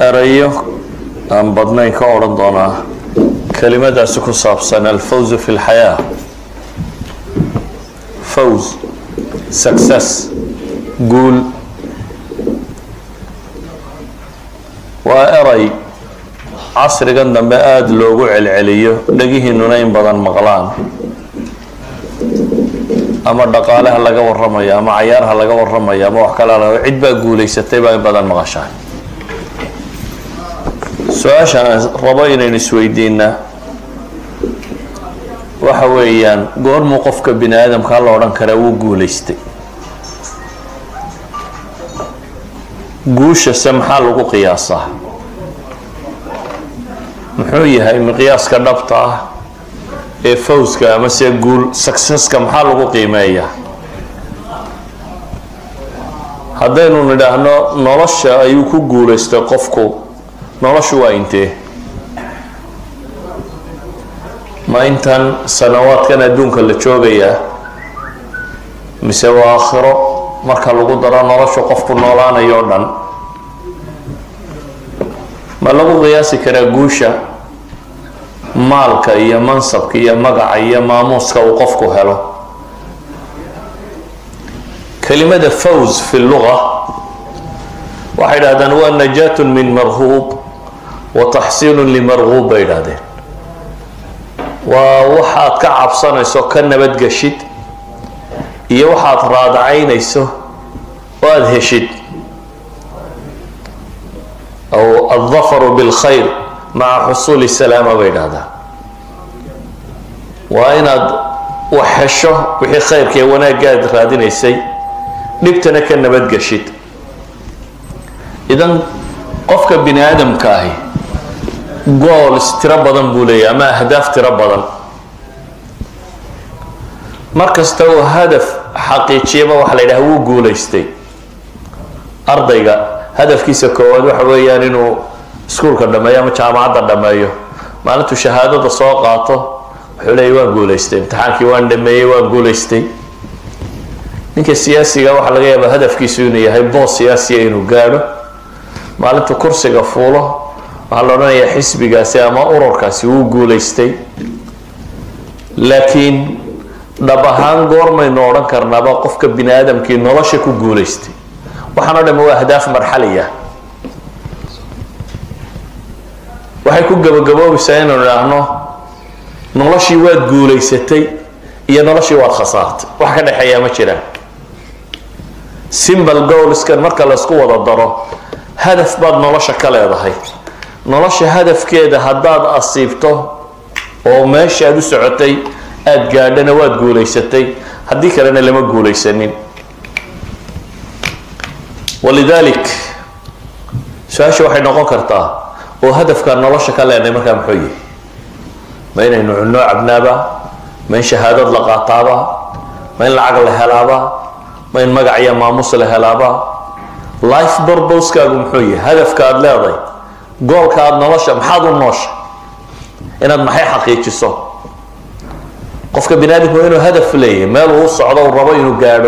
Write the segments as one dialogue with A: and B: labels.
A: erayo aan badnayn ka odhan doonaa kelimadaasi ku saabsan alfawzu fi lxayaa fawz success guul waa eray casrigan dambe aada loogu celceliyo dhegihiinuna in badan maqlaan ama dhaqaaleha laga warramayo ama cayaarha laga warramayo ama wax kale la cid baa guulaysatay baa in badan maqashaan su-aashaan rabo inaynu isweydiinaa waxa weeyaan goormuu qofka bini aadamkaa la odhan karaa wuu guulaystay guushase maxaa lagu qiyaasaa muxuu yahay miqyaaska dhabta ah ee fawska ama se guul successka maxaa lagu qiimeeyaa haddaynu nidhaahno nolosha ayuu ku guulaystay qofku noloshu waa intee ma intan sanawaadkan adduunka la joogayaa mise waa aakhiro marka lagu daro noloshu qofku noolaanayo o dhan ma lagu qiyaasi karaa guusha maalka iyo mansabka iyo magaca iyo maamuuska uu qofku helo kelimada fawz fi luga waxay dhahdeen waa najaatun min marhuub wa taxsiinun limarhuub bay idhahdeen waa waxaad ka cabsanayso ka nabadgeshid iyo waxaad raadacaynayso oo aada heshid aw aldafaru bilkhayr maca xusuuli salaama bay idhahdaa waa inaad wax hesho wixii khayrka ee wanaaggaad raadinaysay dhibtana ka nabadgeshid idan qofka bini aadamka ahi gools tiro badan buu leeyahy ama ahdaaf tiro badan mar kasta uu hadaf xaqiijiyaba waxa la yidhaha wuu guulaystay ardayga hadafkiisa koowaad waxa weeyaan inuu iskuulka dhameeyo ama jaamacadda dhameeyo maalintuu shahaadada soo qaato wuxuu leeyay waan guulaystay imtixaankii waan dhameeyey waan guulaystay ninka siyaasiga waxaa laga yaabaa hadafkiisu inuu yahay boos siyaasiya inuu gaadho maalintuu kursiga fuulo waxaa la odhanayaa xisbigaasi ama ururkaasi wuu guulaystay laakiin dhab ahaan goormaynu odhan karnaaba qofka bini aadamkii nolosha ku guulaystay waxaan o dham waa ahdaaf marxaliya waxay ku gabagaboobaysaa inaynu idhaahno noloshii waad guulaysatay iyo noloshii waad khasaartay wax ka dhexeeyaa ma jiraan simbal goolskan marka laysku wada daro hadaf baad nolosha ka leedahay nolosha hadafkeeda haddaad asiibto oo meesha aad u socotay aada gaadhana waad guulaysatay haddii kalena lama guulaysanin walidalik su-aasha waxay noqon kartaa oo hadafkaan nolosha ka leenahay markaa muxuu yihi ma inaynu cunno cabnaaba ma in shahaadad la qaataaba ma in lacag la helaaba ma in magac iyo maamus la helaaba life borboskaagu muxuu yahay hadafka aada leedahay goolka aada nolosha maxaad u noosha inaad maxay xaqiijiso qofka bini aadamku waa inuu hadaf leeyahay meel uu socdo uu rabo inuu gaadho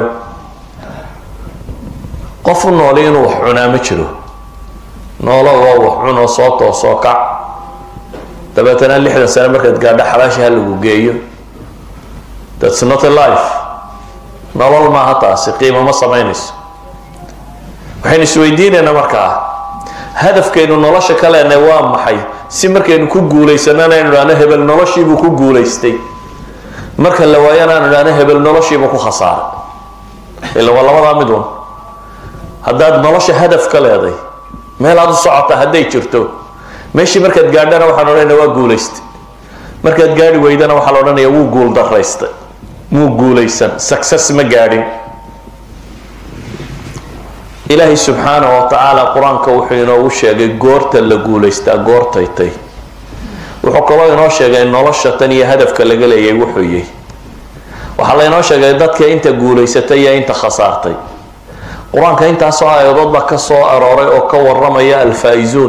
A: qof u nooli inuu wax cunaa ma jiro noolo waa wax cunoo soo toosoo kac dabeetana lixdan sane markaad gaadho xalaasha ha lagu geeyo thats not a life nolol maaha taasi qiimo ma samaynayso waxaynu isweydiinaynaa markaa hadafkaynu nolosha ka leenahay waa maxay si markaynu ku guulaysanana aynu idhahno hebel noloshiibuu ku guulaystay marka la waayana aynu idhahno hebel noloshiibuu ku khasaaray ila waa labadaa mid un haddaad nolosha hadaf ka leeday meel aad u socota hadday jirto meeshii markaad gaadhana waxaan odhanaya waa guulaystay markaad gaadhi weydana waxaa la odhanaya wuu guul daraystay muu guulaysan success ma gaadhin ilaahay subxaana wa tacaala qur-aanka wuxuu inoogu sheegay goorta la guulaystaa goortaytay wuxuu kaloo inoo sheegay nolosha tan iyo hadafka laga leeyay wuxuu yihi waxaa laynoo sheegay dadka inta guulaysatay iyo inta khasaartay qur-aanka intaasoo aayadood baa ka soo arooray oo ka waramaya alfaa-izuun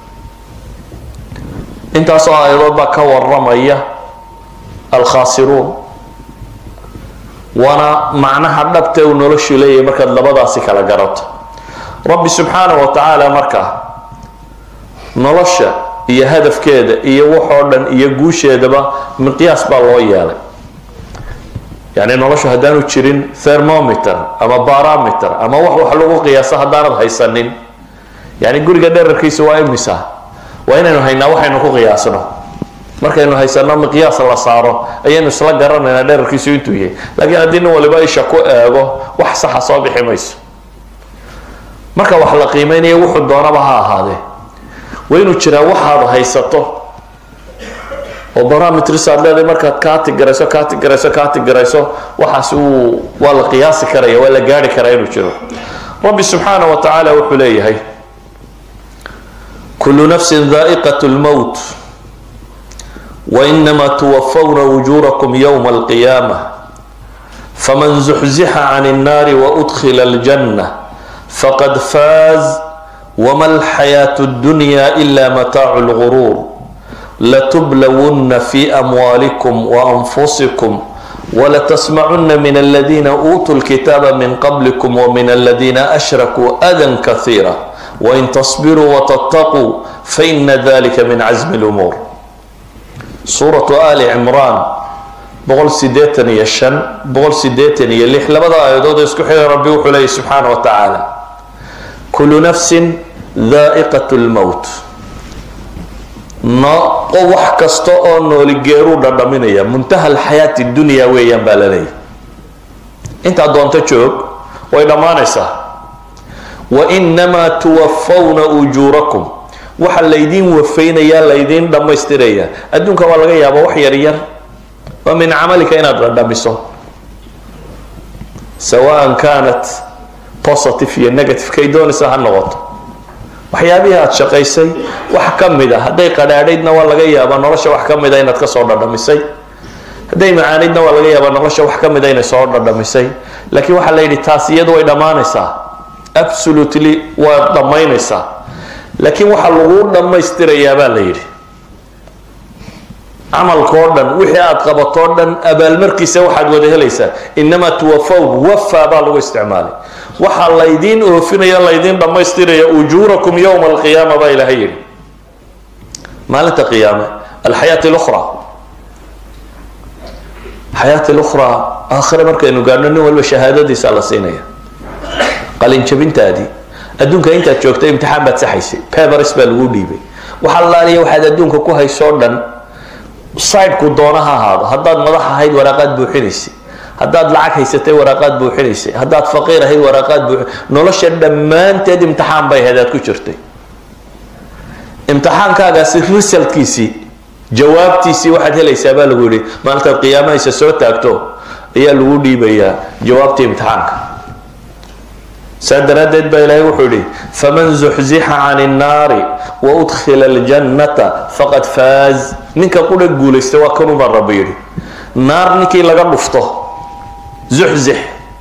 A: intaasoo aayadood baa ka waramaya alkhaasiruun waana macnaha dhabta uu noloshu leeyahay markaad labadaasi kala garato rabbi subxaana wa tacaala markaa nolosha iyo hadafkeeda iyo waxoo dhan iyo guusheedaba miqyaas baa loo yeelay yani noloshu haddaanu jirin thermometer ama barometer ama wax wax lagu qiyaaso haddaanad haysanin yani guriga dherarkiisa waa imisa waa inaynu haynaa waxaynu ku qiyaasno markaynu haysano miqyaas la saaro ayaynu isla garanaynaa dherarkiisu intuu yahay laakiin haddii nin waliba isha ku eego wax saxa soo bixi mayso marka wax la qiimeynaya wuxuu doonaba ha ahaadee waa inuu jiraa waxaad haysato oo barometris aad leedahay markaad kaati garayso kaati garayso kaati garayso waxaas uu waa la qiyaasi karaya waa la gaari karaa inuu jiro rabbi subxaana wa tacaala wuxuu leeyahay kulu nafsin daa'iqat lmowt wainama tuwafawna ujurakum yowma alqiyaama faman zuxzixa can الnaari waudkhila aljanna faqad faaz wma alxayaaة اdunya ila mataacu اlguruur latublawunna fi amwaalikum waanfusikum walatasmacuna min aladina uutuu lkitaaba min qablikum wmin aladina ashrakuu adan kahiira wain tasbiruu watataquu faina dalika min casmi اlumuur suuratu ali cimraan boqol sideetan iyo shan boqol sideetan iyo lix labada aayadood isku xidha rabbi wuxuu leeyahy subxaana wa tacaala kulu nafsin daa'iqat lmowt no wax kasta oo nooli geeruu dhadhaminaya muntaha alxayaati dunya weeyaan baa la leeyahy intaad doonto joog way dhammaanaysaa wainamaa tuwafawna ujuurakum waxa laydiin wafaynayaa laydiin dhammaystirayaa adduunka waa laga yaaba wax yar yar oo min camalika inaad dhadhamiso sawaan kaanat positive iyo negative kay doonaysa ha noqoto waxyaabihii aada shaqaysay wax ka mid a hadday qadhaadhaydna waa laga yaabaa nolosha wax ka mid a inaad kasoo dhadhamisay hadday macaanaydna waa laga yaabaa nolosha wax ka mid a inay soo dhadhamisay laakiin waxaa la yidhi taas iyadu way dhammaanaysaa absolutely waad dhammaynaysaa laakiin waxaa lagu dhammaystirayaa baa la yidhi camalkao dhan wixii aada qabatoo dhan abaalmarkiisa waxaad wada helaysaa inamaa tuwafaw wafa baa lagu isticmaalay waxaa laydiin oofinaya laydiin dhammaystiraya ujuurakum yowma alqiyaama baa ilaahay yidhi maalinta qiyaame alxayaat lukhra xayaat lukhra aakhire markaynu gaadhno nin walba shahaadadiisa la siinaya qalinjabintaadii adduunka intaad joogta imtixaan baad saxaysay pebers baa lagu dhiibay waxaa laaliya waxaad adduunka ku haysoo dhan sideku doona ha ahaado haddaad madax ahayd waraaqaad buuxinaysay haddaad lacag haysatay waraaqaad buuxinaysay haddaad faqiir ahayd waraaqaad buu nolosha dhammaanteed imtixaan bay ahayd aad ku jirtay imtixaankaagaasi resultkiisii jawaabtiisii waxaad helaysaa baa lagu yihi maalintaad qiyaamahaysa soo taagto ayaa lagu dhiibayaa jawaabtii imtixaanka saa daraaddeed baa ilaahay wuxuu yihi faman zuxzixa can الnaari waudkhila اljannata faqad faaz ninka qura guulaysta waa kanuu baa rabbi yidhi naar ninkii laga dhufto zuxzix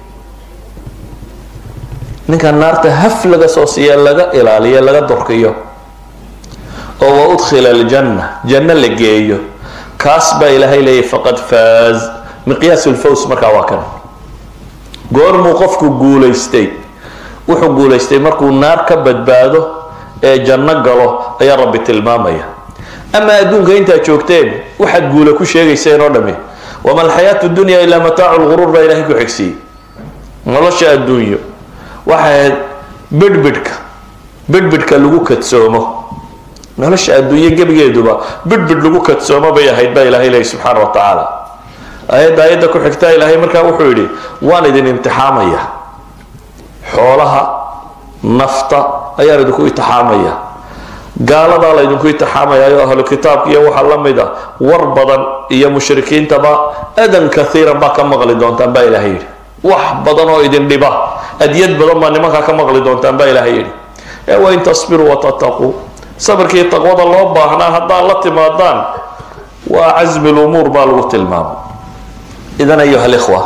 A: ninka naarta haf laga soo siiya laga ilaaliyo laga dorkiyo oo waudkhila aljanna janno la geeyo kaas baa ilaahay leeyahy faqad faaz miqyaas lfaws markaa waa kan goormuu qofku guulaystay wuxuu guulaystay markuu naar ka badbaado ee janno galo ayaa rabbi tilmaamaya ama adduunka intaad joogteen waxaad guula ku sheegayseen oo dhami wama alxayaatu dunya ilaa mataacu lguruur baa ilahay ku xigsiiyey nolosha adduunyo waxay ahayd bidhbidhka bidhbidhka lagu kadsoomo nolosha adduunyo gebigeeduba bidhbidh lagu kadsoomo bay ahayd baa ilahay leeyahy subxaana wa tacaala aayadda aayadda ku xigtaa ilaahay markaa wuxuu yidhi waan idin imtixaamaya xoolaha nafta ayaan idinku itixaamaya gaaladaa laydinku itixaamayayo ahlu kitaabka iyo waxaa la mid a war badan iyo mushrikiintaba adan kaiiran baa ka maqli doontaan baa ilahay yidhi wax badan oo idin dhiba adyad badan baa nimankaa ka maqli doontaan baa ilahay yidhi ee wain tasbiruu watataquu sabirkii taqwada loo baahnaa haddaad la timaadaan waa casmi lumuur baa lagu tilmaamay idan ayuha alikhwa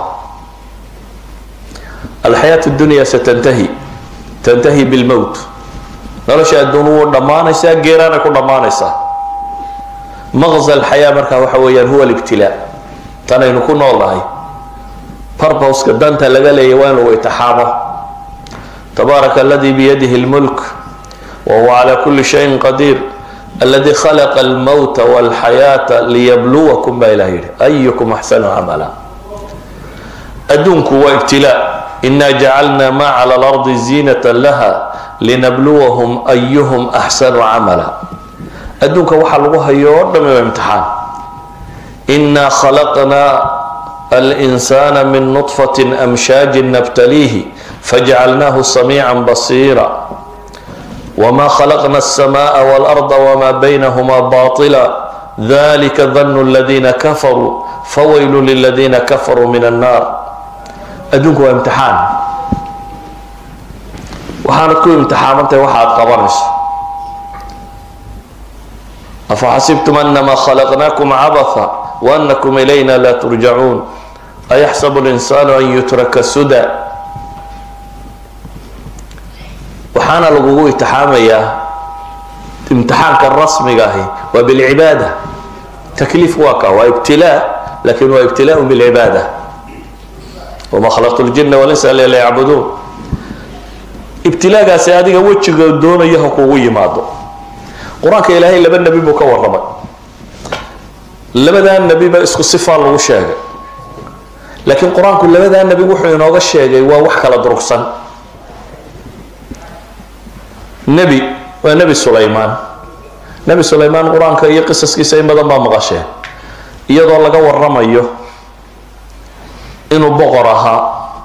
A: alxayaat dunya satantahi tantahi bilmowt nolosha adduun wuu dhammaanaysaa geeraanay ku dhammaanaysaa maqza alxayaa markaa waxa weeyaan huwa libtilaa tanaynu ku noolnahay barboska danta laga leeya waa in lagu itixaamo tabaaraka aladii biyadihi lmulk wa huwa calaa kulli shayin qadiir aladi khalaqa almowta walxayaata liyabluwakum baa ilah yidhi ayukum axsanu camala adduunku waa ibtilaa ina jacalna ma cala alardi ziinata laha linabluwahum ayuhum axsanu camala adduunka waxaa lagu hayo oo dhami waa imtixaan ina khalaqna alinsana min nutfati amshaajin nabtaliihi fajcalnahu samiica basiira wma khalaqna الsmaء wاlأrض wma baynahma baطila dalika danu اladina kafaruu fawaylu liladina kafaruu min الnar adduunku waa imtixaan waxaanad ku imtixaamantahay waxa aad qabanayso afaxasibtum anama khalaqnakum cabatha waanakum ilayna la turjacuun ayaxsabu اlinsanu an yutraka suda waxaana lagugu itixaamayaa imtixaanka rasmiga ahi waa bilcibaada takliif waa ka waa ibtilaa lakin waa ibtilaa bilcibaada wama khalaqtu ljina walinsa ila liyacbuduun ibtilaagaasi adiga wejiga doonaya ha kugu yimaado qur-aanka ilaahay laba nebi buu ka warramay labadaa nebiba isku sifaa lagu sheegay laakiin qur-aanku labadaa nebi wuxuu inooga sheegay waa wax kala durugsan nebi waa nebi sulaymaan nebi sulaymaan qur-aanka iyo qisaskiisa in badan baa maqasheen iyadoo laga waramayo inuu boqor ahaa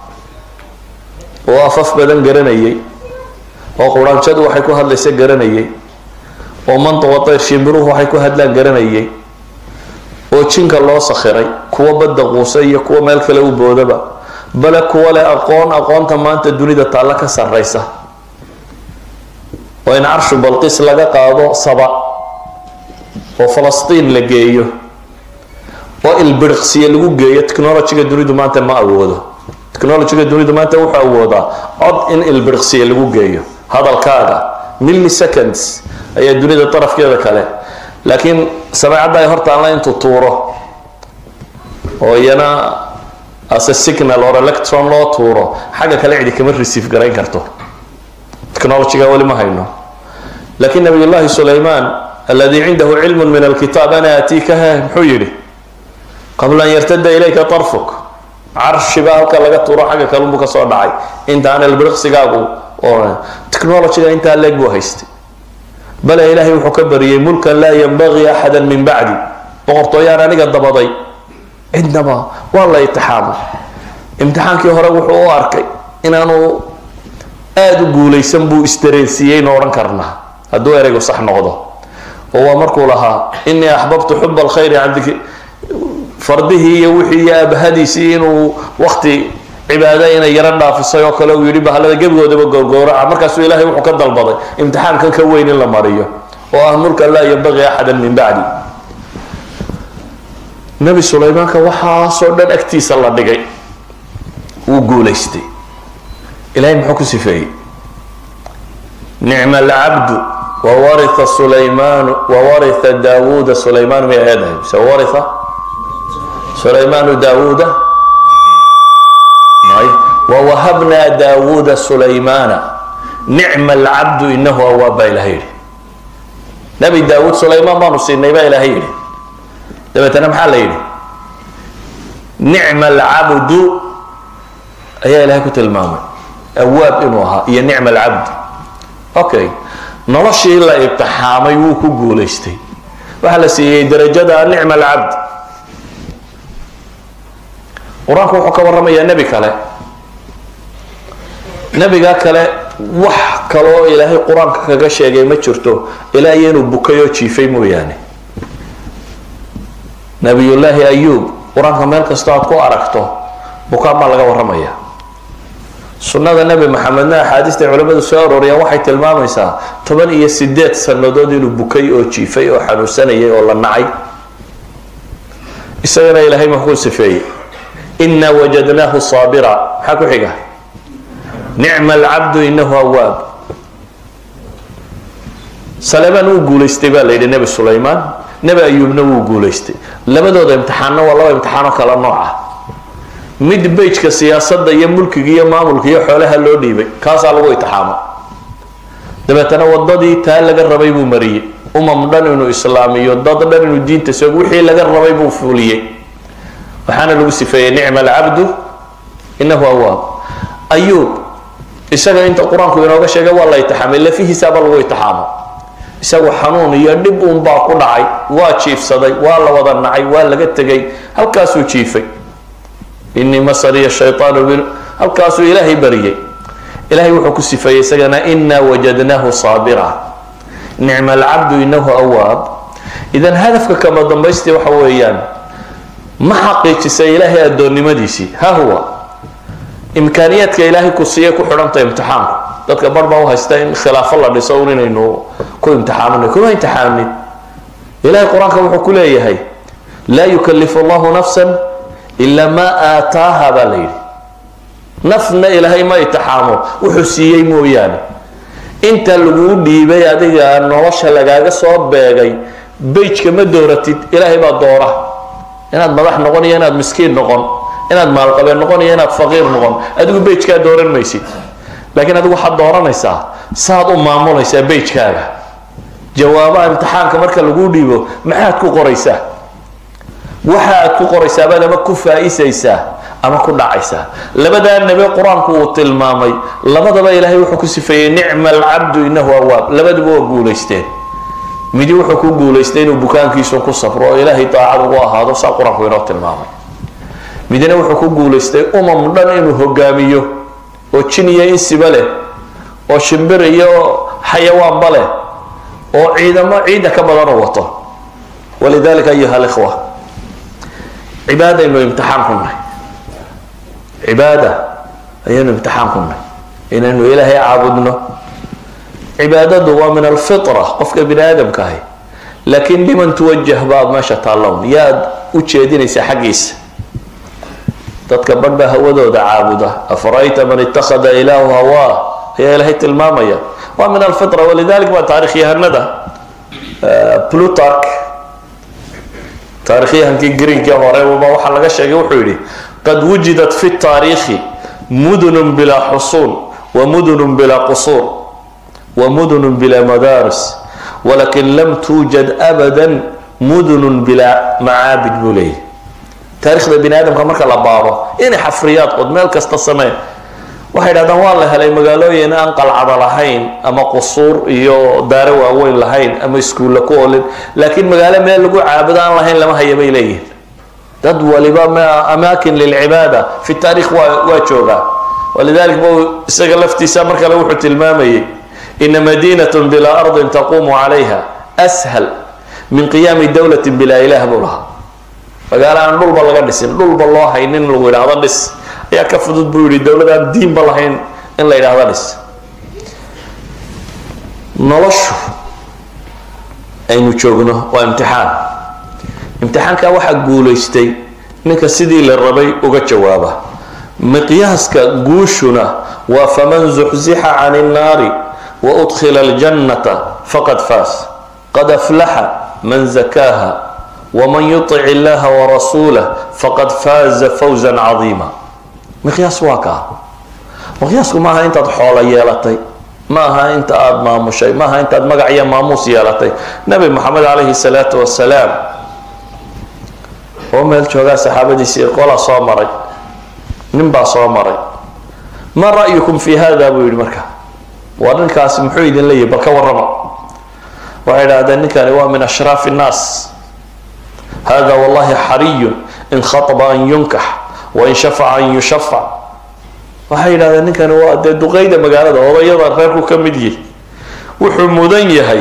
A: oo afaf badan garanayay oo quraanjadu waxay ku hadlaysa garanayay oo mantaqa tayr shimbiruhu waxay ku hadlaan garanayay oo jinka loo sakhiray kuwa badda quusa iyo kuwa meel kale u boodaba bale kuwa leh aqoon aqoonta maanta dunida taalla ka sarraysa oo in carshu balqis laga qaado saba oo falastiin la geeyo oo ilbiriqsiye lagu geeyo technologyga dunidu maanta ma awoodo technologyga dunidu maanta wuxuu awoodaa cod in ilbiriqsiye lagu geeyo hadalkaaga milliseconds ayaa dunida darafkeeda kale laakiin sameecadda ay hortaanla intuu tuuro oo iyana ase signal or electron loo tuuro xagga kale cidi kama receive garayn karto technologyga weli ma hayno lakin nabiy llahi sulayman aladi cindahu cilmu min alkitaab ana aatiikaha muxuu yihi qabla an yartada ilayka tarfuk carshiba halka laga tuuro xagga kalunbu kasoo dhacay intaan elbiriqsigaagu technologyga intaa leeg buu haystay bale ilahay wuxuu ka bariyey mulkan laa yanbagii axada min bacdi boqortooyaan aniga dabaday cidnaba waa la itixaamay imtixaankii hore wuxuu u arkay inaanu aada u guulaysan buu isdareensiiyeynu odhan karnaa hadduu ereygu sax noqdo oo waa markuu lahaa inii axbabtu xuba alkhayri can dikri fardihii iyo wixii iyo aabahadiisii inuu wakti cibaada inay yaro dhaafisay oo kale uu yidhi bahalada gebigoodaba gowgowraca markaasuu ilaahay wuxuu ka dalbaday imtixaankan ka weyn in la mariyo oo ah mulkan laa yanbagii axada min bacdi nebi sulaymaanka waxaasoo dhan agtiisa la dhigay wuu guulaystay ilahay muxuu ku sifeeyey nicma alcabdu wawaria sulaymaanu wawaria daawuuda sulaymaan may eedahay mise waria sulaymaanu daawuuda may wawahabnaa daawuuda sulaymaana nicma alcabdu inahu awaab baa ilahay yidhi nebi daawuud sulaymaan baanu siinay baa ilaahay yidhi dabeetana maxaa la yidhi nicma alcabdu ayaa ilahay ku tilmaamay awaab inuu ahaa iyo nicma alcabd okay noloshii la ibtixaamay wuu ku guulaystay waxaa la siiyey darajada nicma alcabd qur-aanku wuxuu ka warramayaa nebi kale nebiga kale wax kaloo ilaahay qur-aanka kaga sheegay ma jirto ilaa iyo inuu bukay oo jiifay mooyaane nabiyullaahi ayuub qur-aanka meel kastoo aad ku aragto bukaan baa laga warramaya sunnada nebi maxamedna axaadiista culamadu soo arooriyaan waxay tilmaamaysaa toban iyo sideed sannadood inuu bukay oo jiifay oo xanuunsanayay oo la nacay isagana ilaahay maxkuu sifeeyey inaa wajadnaahu saabira maxaa ku xiga nicma alcabdu inahu awaab salemaan wuu guulaystay baa la yidhi nebi sulaymaan nebi ayuubna wuu guulaystay labadooda imtixaanna waa laba imtixaano kala nooc ah mid bejka siyaasadda iyo mulkiga iyo maamulka iyo xoolaha loo dhiibay kaasaa lagu itixaamo dabeetana wadadii taa laga rabay buu mariyey umam dhan inuu islaamiyo dad dhan inuu diinta soog wixii laga rabay buu fuliyey waxaana lagu sifeeyey nicma alcabdu inahu awaab ayuub isaga inta qur-aanku inooga sheegay waa la itixaamay lafihiisaaba lagu itixaamo isagu xanuun iyo dhib uun baa ku dhacay waa jiifsaday waa la wada nacay waa laga tegay halkaasuu jiifay inii masaniya shayaanu bil halkaasuu ilaahay bariyey ilahay wuxuu ku sifeeyey isagana inaa wajadnaahu saabira nicma alcabdu inahu awaab idan hadafka kama dambaystii waxa weeyaan ma xaqiijisay ilaahay addoonnimadiisii ha huwa imkaaniyaadka ilaahay ku siiya ku xidhanta imtixaanku dadka bar baa u haysta in khilaafo la dhiso un inaynu ku imtixaaminay kuma imtixaamin ilahay qur-aanka wuxuu ku leeyahay laa yukalifu allahu nafsan ilaa maa aataaha baa la yidhi nafna ilaahay ma itixaamo wuxuu siiyey mooyaane inta laguu dhiibay adiga nolosha lagaaga soo beegay beyjka ma dooratid ilaahay baa doora inaad madax noqon iyo inaad miskiin noqon inaad maalqabeen noqon iyo inaad faqiir noqon adigu beyjkaa dooran maysid laakiin adigu waxaad dooranaysaa saaad u maamulaysaa beyjkaaga jawaabaha imtixaanka marka laguu dhiibo maxaad ku qoraysaa waxa aad ku qoraysaabad ama ku faa-isaysaa ama ku dhacaysaa labadaa nebi qur-aanku uu tilmaamay labadaba ilaahay wuxuu ku sifeeyey nicma alcabdu inahu awaab labaduba waa guulaysteen midi wuxuu ku guulaystay inuu bukaankiisu ku safro oo ilaahay daacad ugu ahaado saa qur-aanku inoo tilmaamay midina wuxuu ku guulaystay umam dhan inuu hogaamiyo oo jin iyo insiba leh oo shimbir iyo xayawaanba leh oo ciidamo ciidda ka badan u wato walidalika ayuha alikhwa cibaadaynu imtixaan ku nahay cibaada ayaynu imtixaan ku nahay inaynu ilaahay caabudno cibaadadu waa min alfitra qofka bini aadamka ahi laakiin liman tuwajah baad meesha taallown yaad u jeedinaysaa xaggiisa dadka badh baa hawadooda caabuda afarayta man ittakhada ilaahu hawaa ayaa ilaahay tilmaamaya waa min alfitra walidalik baa taarikhyahanada plutark taarikhyahankii greenkii horeba waxaa laga sheegay wuxuu yidhi qad wujidat fi taariikhi mudunun bilaa xusuun wa mudunun bilaa qusuur wa mudunun bilaa madaaris walakin lam tuujad abadan mudunun bilaa macaabid buu leeyahy taarikhda bini aadamka marka la baaro inay xafriyaad qod meel kasta sameen waxay dhahdaan waa la helay magaalooyin aan qalcada lahayn ama qusuur iyo daaro waaweyn lahayn ama iskuulla ku olin laakiin magaalo meel lagu caabudo aan lahayn lama haya bay leeyihin dad waliba amaakin lilcibaada fi taarikh waa waa joogaa walidalik bu isaga laftiisa mar kale wuxuu tilmaamayay ina madinatun bilaa ardin taquumu calayha ashal min qiyaami dowlatin bilaa ilaah buu lahaa magaalo aan dhulba laga dhisin dhulba loo haynin in lagu yidhaahdo dhis ayaa ka fudud buu yihi dowlad aan diinba lahayn in la yidhaahdo dhis noloshu aynu joogno waa imtixaan imtixaanka waxaa guulaystay ninka sidii la rabay uga jawaaba miqyaaska guushuna waa faman zuxzixa can الnaari waudkhila اljannata faqad faas qad aflaxa man zakaaha wman yuطic illaha warasuulah faqad faaza fawza cadiima miqyaas waa kaa miqyaasku maaha intaad xoolo yeelatay ma aha inta aada maamushay ma aha intaad magac iyo maamuus yeelatay nabi moxamed calayhi salaatu wasalaam oo meel joogaa saxaabadiisii qola soo maray nin baa soo maray ma ra'yukum fi hada buu yihi marka waa ninkaasi muxuu idin leeyahy bal ka warrama waxay idhahdeen ninkani waa min ashraafi الnaas hada wallahi xariyu in khaطba an yunkax wain shafaca an yushafac waxay yidhahdeen ninkani waa dee duqeyda magaalada odayada reerku ka mid yihi wuxuu mudan yahay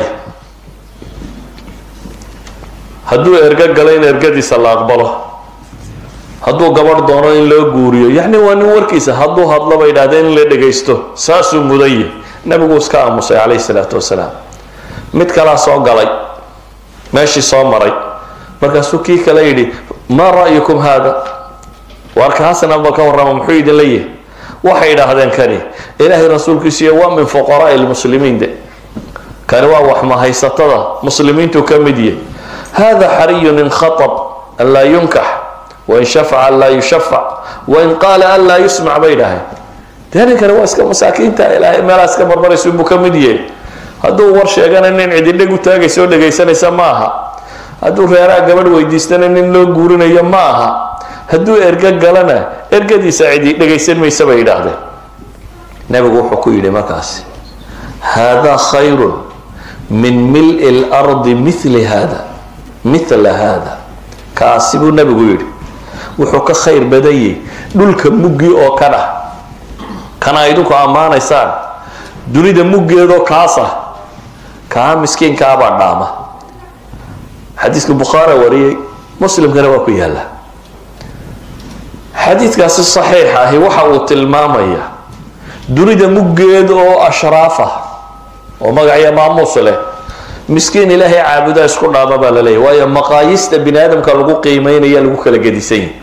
A: hadduu ergo galo in ergadiisa la aqbalo hadduu gabadh doono in loo guuriyo yacni waa nin warkiisa hadduu hadlo bay yidhahdeen in la dhegaysto saasuu mudan yahay nabigu iska aamusay calayhi salaatu wasalaam mid kalaa soo galay meeshii soo maray markaasuu kii kale yidhi maa ra'yukum haada waarkaasna ba ka warrama muxuu idin leeyahay waxay idhaahdeen kani ilaahay rasuulkiisiiyo waa min fuqaraai lmuslimiin de kani waa waxmahaysatada muslimiintu ka mid yahay hada xariyun in khaطb an laa yunkax wain shafaca an laa yushafac wain qaala an laa yusmac bay idhaaheen dee ninkani waa iska masaakiinta ilaahay meelaa iska marmaraysa inbuu ka mid yahay hadduu war sheegana nin cididheg u taagaysa oo dhegaysanaysa ma aha hadduu reeraha gabadh weydiistana nin loo guurinayo ma aha hadduu ergo galana ergadiisa cidi dhegaysan maysa bay yidhaahdeen nebigu wuxuu ku yidhi markaasi haadaa khayrun min mil-i lardi mili hada mila hada kaasi buu nebigu yidhi wuxuu ka khayr badanyay dhulka muggii oo ka dhah kana idinku ammaanaysaan dunida muggeedoo kaas ah kaa miskiinkaabaa dhaama xadiiska bukhaara wariyey muslimkana waa ku yaalla xadiidkaasi saxiix ahi waxa uu tilmaamayaa dunida muggeed oo ashraaf ah oo magacyo maamuus leh miskiin ilaahay caabudaa isku dhaama baa la leeyahy waayo maqaayista bini aadamka lagu qiimeynaya lagu kala gedisan yahy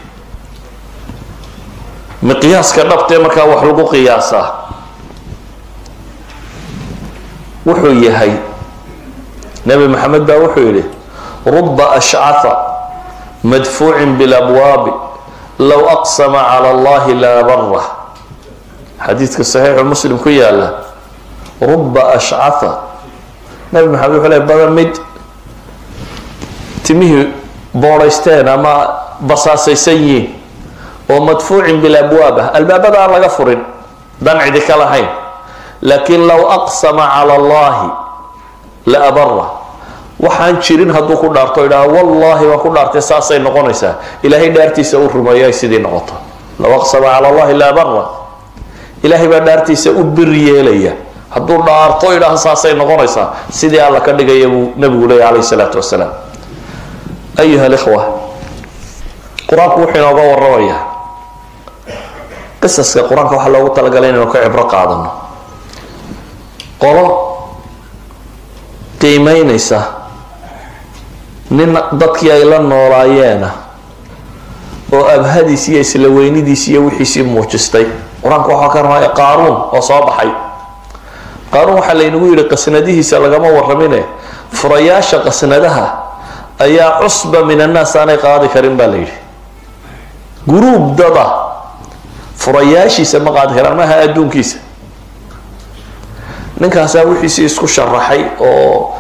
A: miqyaaska dhabtee markaa wax lagu qiyaasaa wuxuu yahay nebi maxamed baa wuxuu yidhi ruba ashcaha madfuucin bilabwaabi low aqsama cala allahi laa barah xadiidka saxiixu muslim ku yaala ruba ashcaha nebi maxamed wuxuu le badan mid timihii boodhaysteen ama basaasaysan yihiin oo madfuucin bilabwaab ah albaabada aan laga furin dan cidi ka lahayn laakiin low aqsama cala allahi la abara waxaan jirin hadduu ku dhaarto idhaha wallahi waan ku dhaartay saasay noqonaysaa ilaahay dhaartiisa u rumeeyo ay sidii noqoto low aqsama cala allahi la abara ilaahay baa dhaartiisa u bir yeelaya hadduu dhaarto idhaha saasay noqonaysaa sidii alla ka dhigaya buu nabigu leeya calayhi salaatu wasalaam ayuha alikhwa qur-aanku wuxuu inooga waramayaa qisaska qur-aanka waxaa loogu talagalay inaynu ka cibro qaadano qolo qiimeynaysa nin dadkii ay la noolaayeena oo abhadiis iyo isla weynidiis iyo wixiisii muujistay qur-aanka waxaa ka ramaya qaaruun oo soo baxay qaaruun waxaa laynagu yidhi qasnadihiisa lagama waramine furayaasha qasnadaha ayaa cusba min annaas aanay qaadi karin baa la yidhi guruub dada furayaashiisa ma qaadi karaan maaha adduunkiisa ninkaasaa wixiisii isku sharaxay oo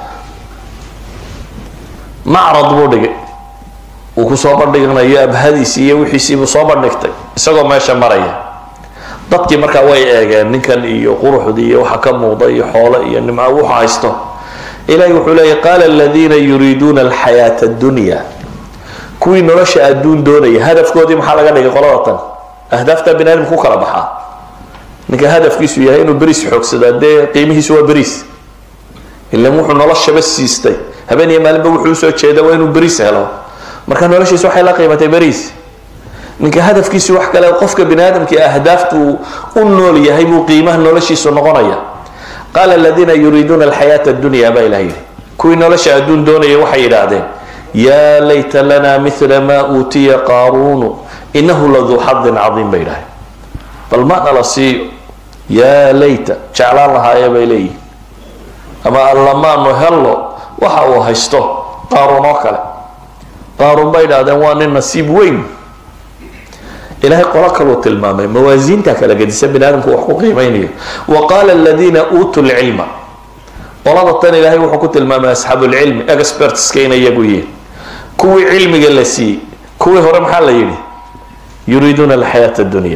A: macrad buu dhigay uu kusoo bandhignayo abhadiisi iyo wixiisiibuu soo bandhigtay isagoo meesha maraya dadkii markaa way eegeen ninkan iyo quruxdii iyo waxa ka muuqda iyo xoole iyo nimco wuxu haysto ilahi wuxuu leeya qaala aladiina yuriiduuna alxayaata addunya kuwii nolosha adduun doonaya hadafkoodii maxaa laga dhigay qolada tan ahdaafta bini aadamka ku kala baxaa ninka hadafkiisu yahay inuu beriis xoogsadaa dee qiimihiisu waa beriis ilan wuxuu noloshaba siistay habeen iyo maalinba wuxuu usoo jeeda waa inuu beriis helo marka noloshiisa waxay la qiimatay beriis ninka hadafkiisu wax kale qofka bini aadamkii ahdaaftu u nool yahay buu qiimaha noloshiisu noqonaya qaala aladiina yuriiduuna alxayaata addunya baa ilah yidhi kuwii nolosha adduun doonaya waxay yidhaahdeen yaa layta lana mila maa uutiya qaaruunu inahu laduu xadin cadiim bay yidhahdeen bal ma nala siiyo yaa layta jeclaan lahaaya bay leeyihin ama allamaanu hello waxa uu haysto qaaruun oo kale qaaruun bay idhahdeen waa nin nasiib weyn ilahay qolo kaluu tilmaamay mawaasiinta kala gedisa bini aadamku wax ku qiimeynayo wa qaala aladiina uutuu lcilma qolada tan ilaahay wuxuu ku tilmaamay asxaabu lcilmi expertska inay iyagu yihiin kuwii cilmiga la siiyey kuwii hore maxaa la yidhi yuriiduuna alxayaata addunya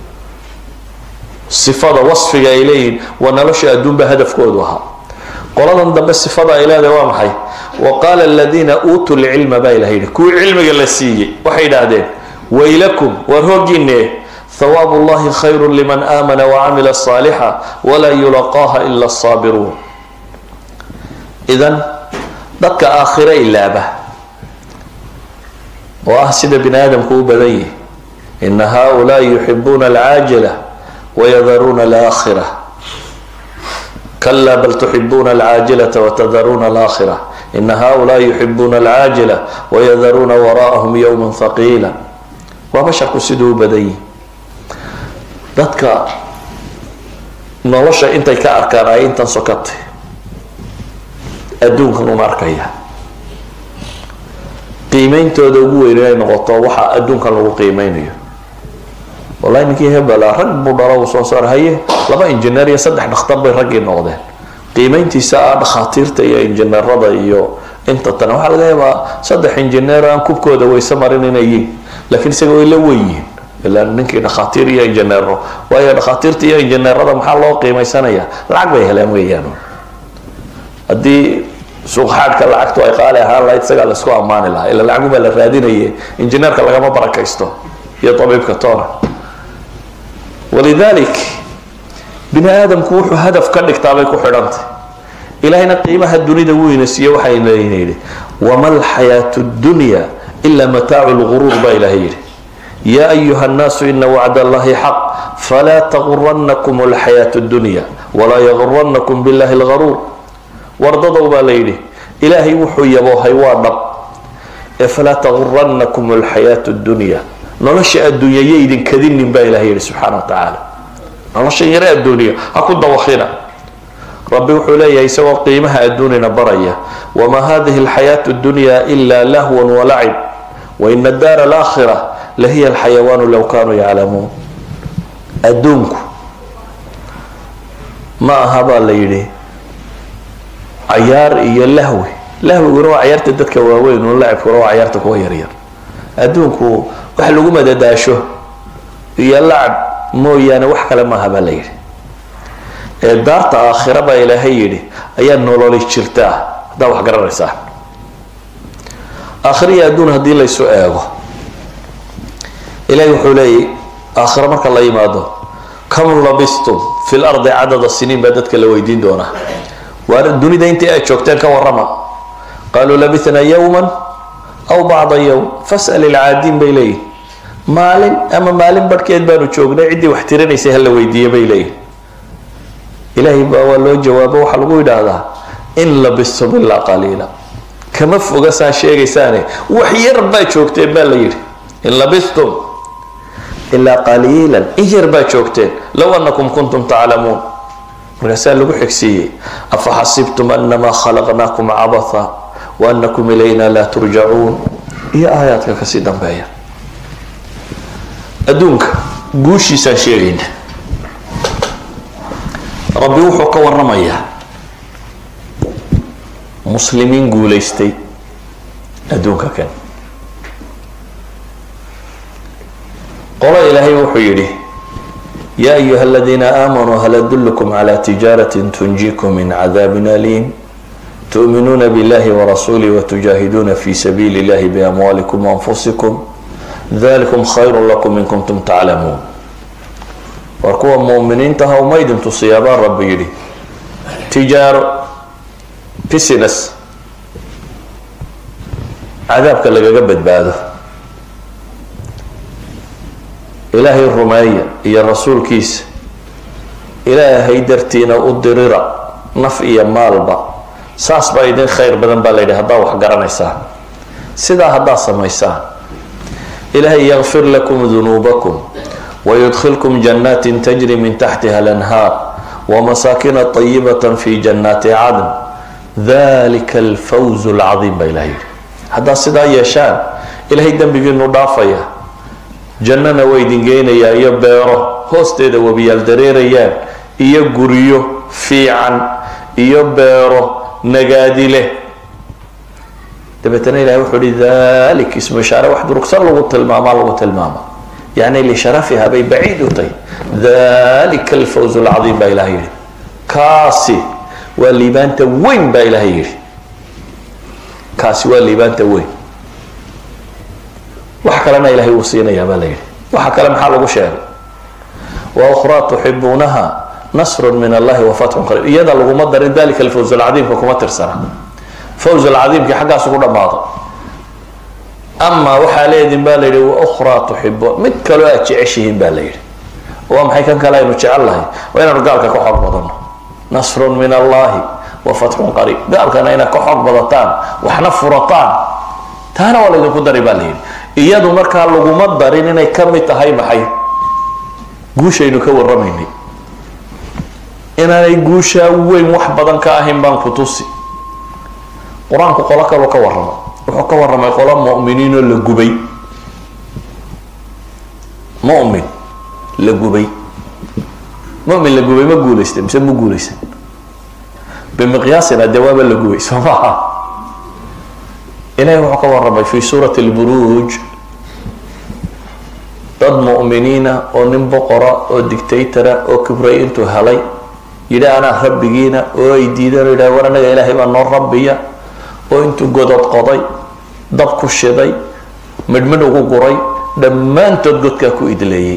A: sifada wasfiga ay leeyihiin waa nolosha adduunba hadafkoodu ahaa qoladan dambe sifada ay leedahay waa maxay wa qaala aladiina uutuu lcilma baa ilaha yidhi kuwii cilmiga la siiyey waxay idhaahdeen waylakum waar hoogiine hawaabu llahi khayru liman aamana wacamila saalixa walaa yulaqaaha ila asaabiruun idan dadka aakhiro ilaaba oo ah sida bini aadamku u badan yihi ina haulaai yuxibuuna alcaajila wayadaruuna alaakhira kala bal tuxibuuna alcaajilata watadaruuna alaakhira ina haulaai yuxibuuna alcaajila wayadaruuna waraa'ahum yowma haqiila waa basharku siduu u badan yihi dadka nolosha intay ka arkaan ay intan sokatay adduunkan un arkaya qiimeyntooda ugu weyn inay noqoto waxa adduunkan lagu qiimeynayo wallahi ninkii hebela rag buu dhalo uu soo saar haye laba injineer iyo saddex dhakhtar bay raggii noqdeen qiimayntiisa ah dhakhaatiirta iyo injineerada iyo inta tan waxaa laga yaabaa saddex injineer aan kubkooda wayse marin inay yihiin laakiin isaga way la weyihiin ilaa ninkii dhakhaatiir iyo injineero waayo dhakhaatiirta iyo injineerada maxaa loo qiimaysanaya lacag bay heleen weeyaan haddii suuqxaadhka lacagtu ay qaali ahaan lahayd isagaa la isku ammaani lahaa ila lacagumaa la raadinaye injineerka lagama barakaysto iyo tabiibka toona walidalik bini aadamku wuxuu hadaf ka dhigtaabay ku xidhantay ilahayna qiimaha dunida weyna siiye waxayna yidhi wama alxayaatu dunya ila mataacu lguruur baa ilahay yidhi ya ayuha nnaasu ina wacd allahi xaq falaa taguranakum alxayaatu dunya walaa yaguranakum billahi lgaruur wardadow baa la yidhi ilaahay wuxuu yaboohay waa dhab ee falaa taguranakum alxayaatu dunya nolosha adduunya yo idin kadinin baa ilahay yidhi subxaana wa tacaala noloshan yare adduuniya ha ku dawakina rabbi wuxuu leeyahay isagoo qiimaha adduunina baraya wamaa hadihi alxayaatu dunya ila lahwan walacib waina daara alaakhira lahiya alxayawaanu low kanuu yaclamuun adduunku ma aha baa la yidhi cayaar iyo lahwi lahwiguna waa cayaarta dadka waaweyn un lacibkuna waa cayaarta kuwa yaryar adduunku wax lagu madadaasho iyo lacab mooyaane wax kale maaha baa la yidhi ee daarta aakhira baa ilaahay yidhi ayaa nololi jirtaa haddaa wax garanaysaa aakhiriya adduun haddii laysu eego ilahay wuxuu leeyay aakhiro marka la yimaado kam labistum fi lardi cadada siniin baa dadka la weydiin doonaa waa dunida intii ay joogteen ka warrama qaaluu labithnaa yowman aw bacda yowm fas'al ilcaadiin bay leeyihin maalin ama maalin barhkeed baanu joognay ciddii wax tirinaysay hala weydiiye bay leeyihin ilaahay baa waa loo jawaabo waxaa lagu yidhaahdaa in labistum ilaa qaliila kama foga saa sheegaysaane wax yar baa joogteen baa la yidhi in labistum ilaa qaliilan in yar baa joogteen low anakum kuntum taclamuun markaasaa lagu xigsiiyey afa xasibtum anamaa khalaqnaakum cabatha waanakum ilayna laa turjacuun iyo aayaadka kasii dambeeya adduunka guushiisaan sheegayna rabbi wuxuu ka waramayaa muslimiin guulaystay adduunka kan qolo ilaahay wuxuu yidhi ya ayuha aladiina aamanuu hal adulkum cala tijaaratin tunjikum min cadaabin aliim tu'minuuna billahi warasuulih watujaahiduuna fi sabiili illahi biamwaalikum waanfusikum dalikum khayru lakum in kuntum taclamuun war kuwa muuminiinta ha uma idin tusiyaabaa rabbi yidhi tijaaro business cadaabka lagaga badbaado ilaahay rumeeya iyo rasuulkiisa ilaahay dartiina u dirira naf iyo maalba saas baa idin khayr badan baa la yidhi haddaa wax garanaysaan sidaa haddaa samaysaan ilaahay yakfir lakum dunuubakum wayudkhilkum janaatin tajri min taxtiha alanhaar wamasaakina طayibata fi janaati cadn dalika alfawz alcadiim baa ilahay yidhi haddaa sidaa yeeshaan ilaahay dembigiinu dhaafaya jannana waa idin geynayaa iyo beero hoosteeda webiyaal dareerayaan iyo guryo fiican iyo beero nagaadi leh dabeetana ilahay wuxuu hi dalik ismu ishaare wax durugsan lagu tilmaamaa lagu tilmaama yani lisharafiha bay baciid u tahay dalika alfawz alcadiim baa ilahay yihi kaasi waa liibaanta weyn baa ilahay yihi kaasi waa liibaanta weyn wax kalena ilahay wuu siinayaa baa la yidhi waxa kale maxaa lagu sheegay wa ukhraa tuxibuunaha nasrun min allahi wa fatxun qariib iyada laguma darin dalika alfawz alcadiimka kuma tirsana fawz alcadiimkii xaggaas ugu dhammaado ama waxaa leedin baa la yidhi wa ukhraa tuxibuun mid kaloo aad jeceshihiin baa la yidhi waa maxay kan kale aynu jecel lahay waa inaanu gaalka ka xoog badano nasrun min allahi wa fatxun qariib gaalkana inaad ka xoog badataan waxna furataan taana waa laydinku dari baa la yidhi iyadu markaa laguma darin inay ka mid tahay maxay guushaynu ka warramaynay inaanay guushaa weyn wax badan ka ahayn baan ku tusi qur-aanku qolo kaloo ka warrama wuxuu ka warramay qolo mu'miniinoo la gubay mu'min la gubay mu'min la gubay ma guulaystay mise ma guulaysan bimiqyaasina dee waaba la gubay soo maha ilahi wuxuu ka warramay fi suurati lburuuj dad mu'miniina oo nin boqora oo dictatora oo kibray intuu helay yidhi anaa rabbigiina oo ay diideen o yidhaha war anaga ilaahay baa noo rabbiya oo intuu godod qoday dab ku shiday midhmidh ugu guray dhammaantood godkaa ku idleeyey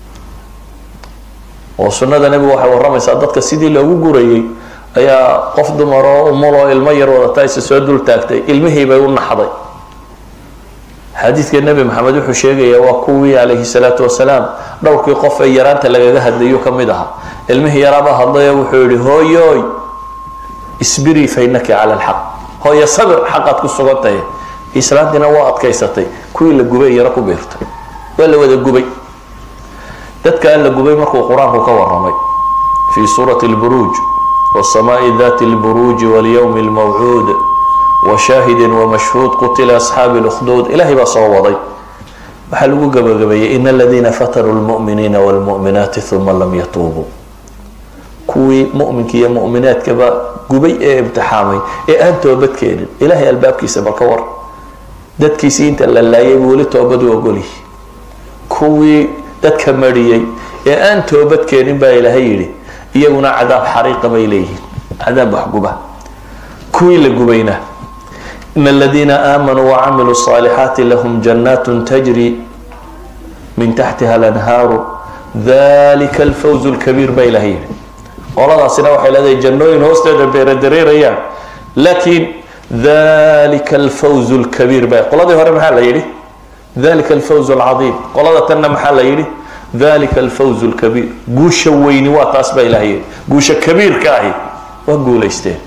A: oo sunnada nebigu waxay warramaysaa dadka sidii loogu gurayay ayaa qof dumar oo umuloo ilmo yar wadata isa soo dul taagtay ilmihii bay u naxday xadiidka nebi maxamed wuxuu sheegayaa waa kuwii calayhi salaatu wasalaam dhowrkii qof ee yaraanta lagaga hadlayu ka mid ahaa ilmihii yaraabaa hadlay oo wuxuu yihi hooyoy isbirii fainaki cala alxaq hooyo sabir xaqaad ku sugan tahay islaantiina waa adkaysatay kuwii la gubay yaro ku biirtay waa la wada gubay dadkaan la gubay markuu qur-aanku ka waramay fi suurati lburuuj wsamaai dati lburuuji walyowmi lmawcuud washaahidin wamashhuud qutila asxaabi lkhduud ilahay baa soo waday waxaa lagu gabagabeeyey in aladiina fatanuu lmu'miniina wlmu'minaati uma lam yatuubuu kuwii mu'minka iyo mu'minaadkaba gubay ee imtixaamay ee aan toobadkeenin ilahay albaabkiisa bal ka war dadkiisii inta la laayay buu weli toobadu ogolyihi kuwii dadka mariyey ee aan toobadkeenin baa ilaahay yidhi iyaguna cadaab xariiqa bay leeyihiin cadaab waxguba kuwii la gubayna in aladiina aamanuu wacamiluu الصaalixaati lahum jannaat tajri min taxtiha alanhaaru dalika alfawz اlkabiir baa ilahay yidhi qoladaasina waxay leedahay jannooyin hoosteeda beeradareerayaan laakiin dalika alfawz اlkabiir ba qoladii hore maxaa la yidhi dalika alfawz اlcadiim qolada tanna maxaa la yidhi dalika alfawz lkabiir guusha weyni waa taas baa ilahay yidhi guusha kabiirka ahi waa guulaysteen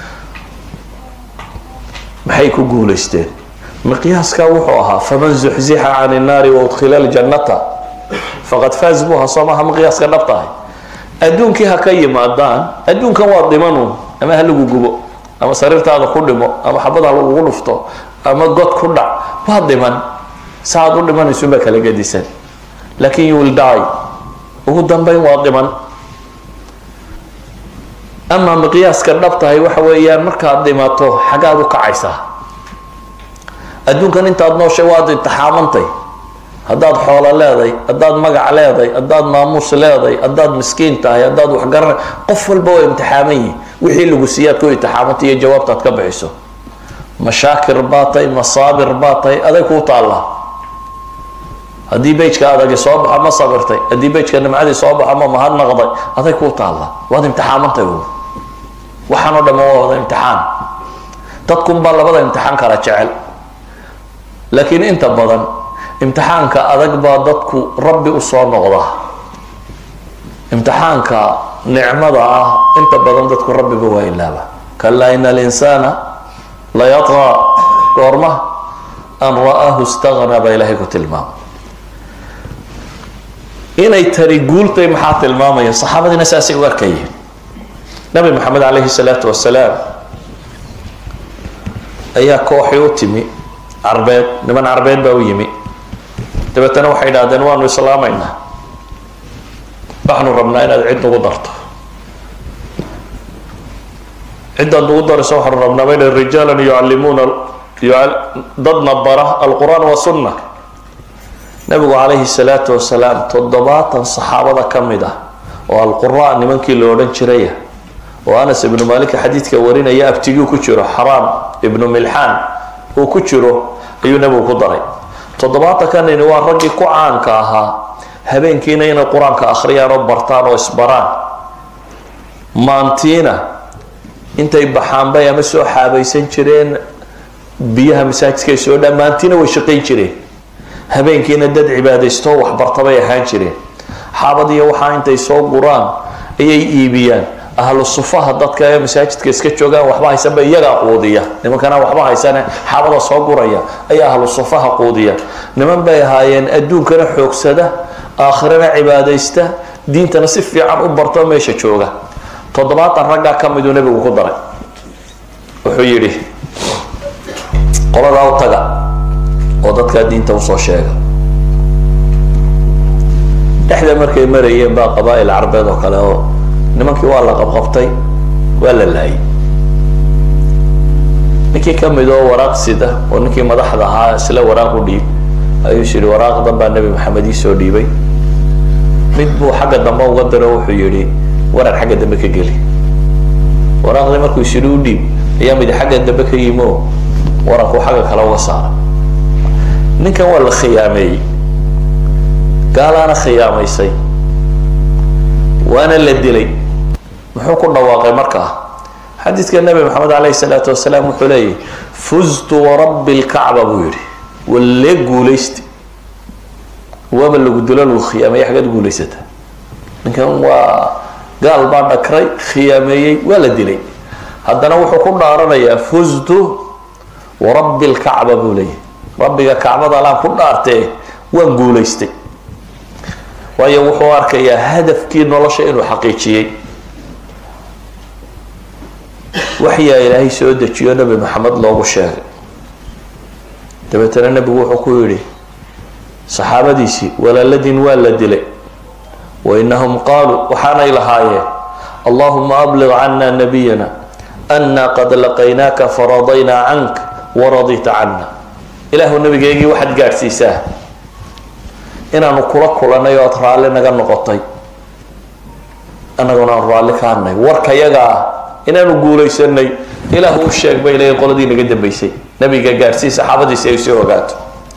A: maxay ku guulaysteen miqyaaska wuxuu ahaa faman zuxzixa can innaari waudkhila ljannata faqad faaz buu ahaa soo maaha miqyaaska dhabta ahi adduunkii ha ka yimaadaan adduunkan waa dhimanuun ama ha lagu gubo ama sariirtaada ku dhimo ama xabad ha lagugu dhufto ama god ku dhac waa dhiman saaad u dhimanaysunbaa kala gadisan laakin you will die ugu dambeyn waa dhiman ama miqyaaska dhabtahay waxa weeyaan markaad dhimato xagaad u kacaysaa adduunkan intaad nooshay waad intixaamantay haddaad xoolo leeday haddaad magac leeday haddaad maamuus leeday haddaad miskiin tahay haddaad waxgarana qof walba waa imtixaaman yihi wixii lagu siiyaad ku intixaamantay iyo jawaabtaad ka bixiso mashaakir baa tahay masaabir baa tahay aday kuu taallaa haddii bejka adagi soo baxo ma sabirtay haddii bejka nimcadii soo baxo ma mahadnaqday aday kuu taalla waad imtixaamantay waxaan o dham waa wada imtixaan dadkunbaa labada imtixaan kala jecel laakiin inta badan imtixaanka adag baa dadku rabbi usoo noqda imtixaanka nicmada ah inta badan dadku rabbiba waa ilaaba kalaa ina alinsaana layatqa goorma an ra'aahu istagna baa ilaahay ku tilmaama inay tani guultay maxaa tilmaamaya saxaabadiina saasay u arkayeen nabi maxamed calayhi salaatu wasalaam ayaa kooxii u timi carbeed niman carbeed baa u yimi dabeetana waxay idhahdeen waanu islaamaynaa waxaanu rabnaa inaad cid nagu darto ciddaad nagu darayso waxaanu rabnaa bayna rijaalan yucallimuuna dadna bara alqur'aan wasunna nabigu calayhi salaatu wasalaam toddobaatan saxaabada ka mid ah oo alqura nimankii la odhan jiraya oo anas ibnu maalika xadiidka warinaya abtigii ku jiro xaraam ibnu milxaan uu ku jiro ayuu nebigu ku daray toddobaatankanini waa raggii ku caanka ahaa habeenkiina inay qur-aanka akhriyaan oo bartaan oo isbaraan maantiina intay baxaanbay ama soo xaabaysan jireen biyaha masaajidka ay soo dhaan maantiina way shaqayn jireen habeenkiina dad cibaadaysto waxbartabay ahaan jireen xaabadiiyo waxaa intay soo guraan ayay iibiyaan ahlu sufaha dadka ee masaajidka iska joogaan waxba haysanba iyagaa quudiya nimankana waxba haysane xaabada soo guraya ayaa ahlu sufaha quudiya niman bay ahaayeen adduunkana xoogsada aakhirana cibaadaysta diintana si fiican u barto meesha jooga toddobaatan raggaa ka miduu nebigu ku daray wuxuu yidhi qoladaa u taga oo dadkaa diinta usoo sheega dhexda markay marayeen baa qabaa'il carbeed oo kale oo nimankii waa la qabqabtay waa la laayay ninkii ka mid oo waraaq sida oo ninkii madaxda ahaa isla waraaq u dhiib ayuu is yihi waraaqdan baa nebi maxamed iisoo dhiibay mid buu xagga dambe uga diro wuxuu yihi waran xagga dambe ka geli waraaqdii markuu is yidhi u dhiib ayaa midi xagga dambe ka yimi oo warankuu xagga kale uga saaray ninkan waa la khiyaameeyey gaalaana khiyaamaysay waana la dilay muxuu ku dhawaaqay markaa xadiidka nebi maxamed alayhi salaatu wasalaam wuxuu leeyahy fuztu warabbi lkacba buu yihi walle guulaysta waaba lagu dilo lagu khiyaameeyey xaggaad guulaysata ninkan waa gaal baa dhakray khiyaameeyey waa la dilay haddana wuxuu ku dhaaranayaa fuztu warabbi lkacba buu leeyahy rabbiga kacbada alaan ku dhaartee waan guulaystay waayo wuxuu arkayaa hadafkii nolosha inuu xaqiijiyey waxyaa ilaahay soo dejiyo nebi maxamed loogu sheegay dabeetana nebigu wuxuu ku yidhi saxaabadiisii walaaladin waa la dilay wa inahum qaaluu waxaanay lahaayeen allahuma abliq cana nabiyana ana qad laqaynaaka faradaynaa canka waradita cana ilaahu nabigeygii waxaad gaadhsiisaa inaanu kula kulanay oo aad raalli naga noqotay annaguna aan raalli ka hadnay warka yaga ah inaanu guulaysanay ilaahu u sheeg bay leeyiin qoladii naga dambeysay nabiga gaadhsii saxaabadiisi ay soo ogaato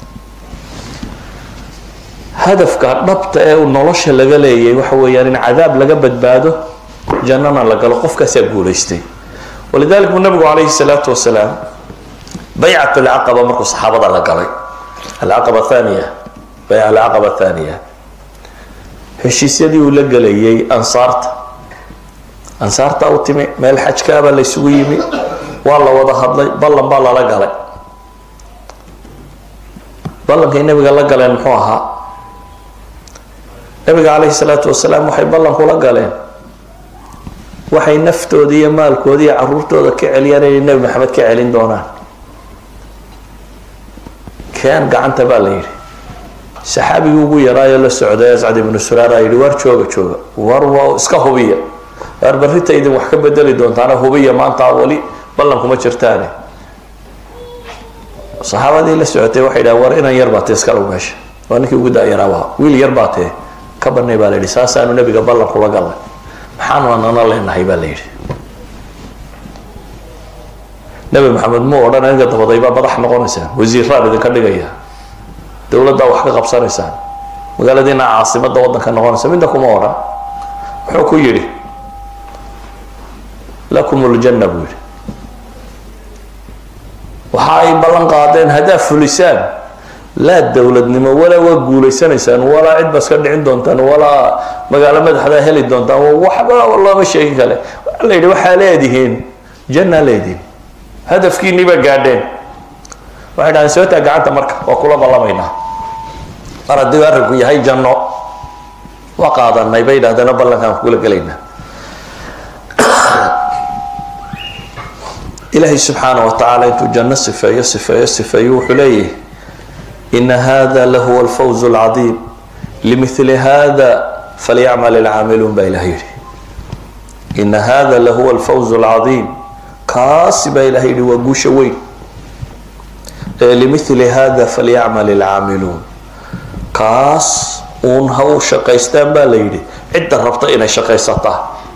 A: hadafka dhabta ee nolosha laga leeyay waxa weeyaan in cadaab laga badbaado jannana la galo qofkaasaa guulaystay walidalik buu nabigu calayhi salaatu wasalaam baycat alcaqaba markuu saxaabada la galay alcaqaba thaniya bayc alcaqaba thaniya heshiisyadii uu la gelayay ansaarta ansaarta u timi meel xajkaabaa la ysugu yimi waa la wada hadlay ballan baa lala galay ballankay nabiga la galeen muxuu ahaa nabiga calayhi salaatu wasalaam waxay ballan kula galeen waxay naftooda iyo maalkooda iyo caruurtooda ka celiyaan inay nebi maxamed ka celin doonaan keen gacanta baa la yidhi saxaabigii ugu yaraayo la socday ascad ibnu suraara yidhi waar jooga jooga war waa iska hubiya waar barrita idin wax ka bedeli doontaana hubiya maanta weli ballan kuma jirtaane saxaabadii la socotay waxay dhahan war inan yar baa tee iskalow meesha waa ninkii ugu da-yaraaba wiil yar baa tee ka banay baa la yidhi saasaanu nabiga ballan kula galnay maxaanu anana leenahay baa la yidhi nebi maxamed muu odhan aniga dabadaybaa madax noqonaysaan wasiiraan idinka dhigaya dowladdaa wax ka qabsanaysaan magaaladiina caasimada wadanka noqonaysa midna kuma odhan wuxuu ku yidhi lakum ljanna buu yidhi waxa ay ballan qaadeen haddaa fulisaan laa dowladnimo walaa waa guulaysanaysaan walaa cid ba iska dhicin doontaan walaa magaalo madaxdaa heli doontaan waxba looma sheegin kale waxaa la yidhi waxaa leedihiin janna leedihiin hadafkiinii baa gaadheen waxay dhahdeen soo taa gacanta marka waa kula ballamaynaa mar haddii arrinku yahay janno waa qaadanay bay dhahdeen ballankaan kula gelaynaa ilaahay subxaana wa tacaala intuu janno sifeeyo sifeeyo sifeeyo wuxuu leeyahay ina hada lahuwa alfawz alcadiim limithli hada falyacmal alcaamiluun baa ilahay yidhi ina hada lahuwa alfawz alcadiim kaasi baa ilahay yidhi waa guusha weyn ee limithli hada falyacmal alcaamiluun kaas uun ha u shaqaystaan baa la yidhi cidda rabta inay shaqaysataa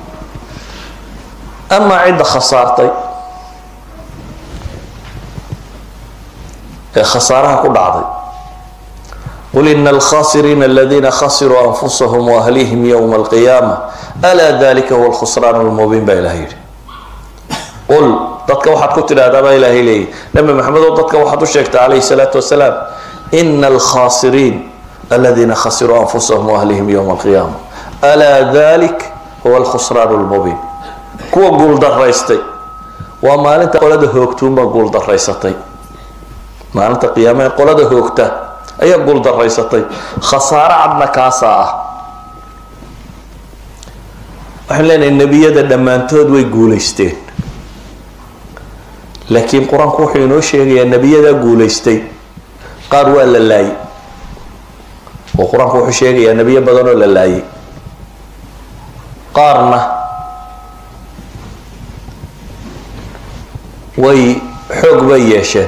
A: amaa cidda khasaartay ee khasaaraha ku dhacday qul ina alkhasiriina aladiina khasiruu anfusahum waahlihim yowma alqiyaama alaa dalika huwa alkhusraan lmubiin baa ilahay yidhi qul dadka waxaad ku tidhahdaa baa ilaahay leeyahy nabi maxamed oo dadka waxaad u sheegtaa calayhi salaatu wasalaam ina alkhasiriin aladiina khasiruu anfusahum waahlihim yowma alqiyaama alaa dalik huwa alkhusraan lmubiin kuwa guuldaraystay waa maalinta qolada hoogtuunbaa guuldaraysatay maalinta qiyaama ee qolada hoogta ayaa guuldaraysatay khasaaro cadna kaasaa ah waxaan leenahay nebiyada dhammaantood way guulaysteen laakiin qur-aanku wuxuu inoo sheegayaa nebiyadaa guulaystay qaar waa la laayay oo qur-aanku wuxuu sheegayaa nebiyo badan oo la laayay qaarna way xoog bay yeesheen